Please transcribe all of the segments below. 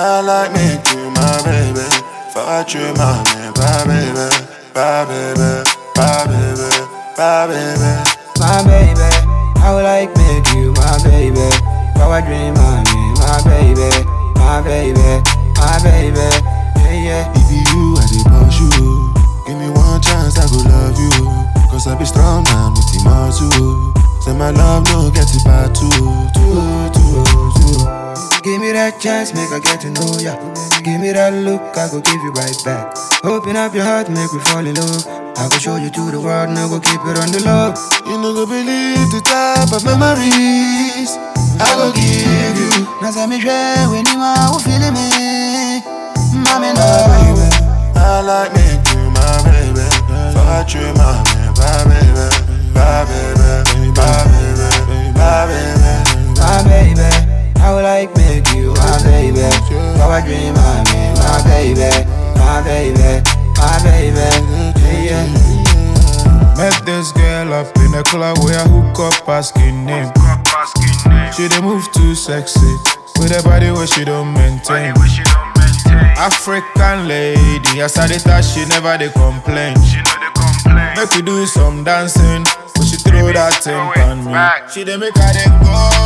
I like make you my baby. Fuck you, my man, my baby, my baby, my baby, my baby. my baby. I would like make you my baby. Power dream, my me, my baby, my baby, my baby. Yeah, yeah. If you, I dey push you. Give me one chance, I go love you. Cause I be strong man with the muscle. Say my love no get it back too, too, too, too. Give me that chance, make I get to know ya. Give me that look, I go give you right back. Open up your heart, make we fall in love. I go show you to the world, now go keep it on the low. You no go believe the type of memories I go give you. Now say me share when you are who feeling me. Mommy, no, baby. I like make you my baby. Fuck you, my man, my baby, my baby, my baby, my baby. my baby. I would like make you my baby. Power dream, my me, my baby, my baby, my baby. Yeah, yeah. Met this girl up in a club where I hook up asking name. She dey move too sexy with a body where she don't maintain. African lady, as I dey touch, she never dey complain. Make we do some dancing, but she throw that thing on me. She dey make her dey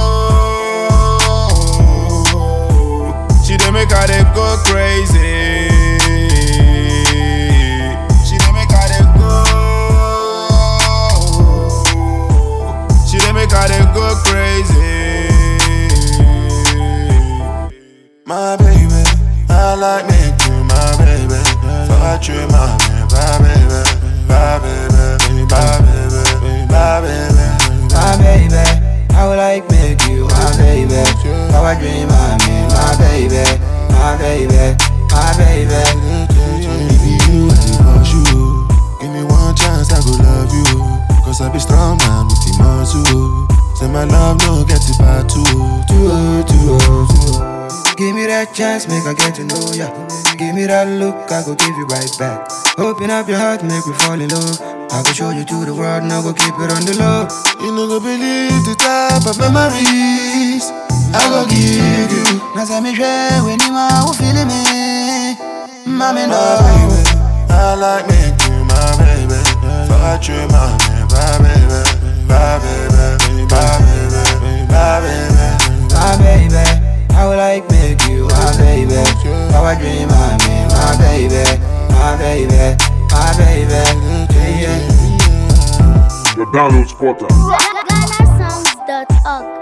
go. She dey make her dey go crazy. She dey make her dey go. She dey make her dey go crazy. My baby, I like make you my baby. Fuck you, my man, my baby, my baby, my baby, my baby. my baby. I would like make you my baby. Power dream, my me, my baby, my baby, my baby. If you, I dey push you. Give me one chance, I go love you. Cause I be strong man with the muscle. Say my love no get it back too, too, too, too. Give me that chance, make I get to know ya. Give me that look, I go give you right back. Open up your heart, make we fall in love. I go show you to the world, now go keep it on the low. You no go believe the type of memories I go give you. Now say me share when you are who feeling me. Mommy, no. My baby, I like make you my baby. Fuck you, my man, my baby, my baby, my baby, my baby. my baby. I would like make you my baby. Power dream, my me, my baby, my baby, my baby. Yeah, yeah. The download spotter. GhanaSongs.org.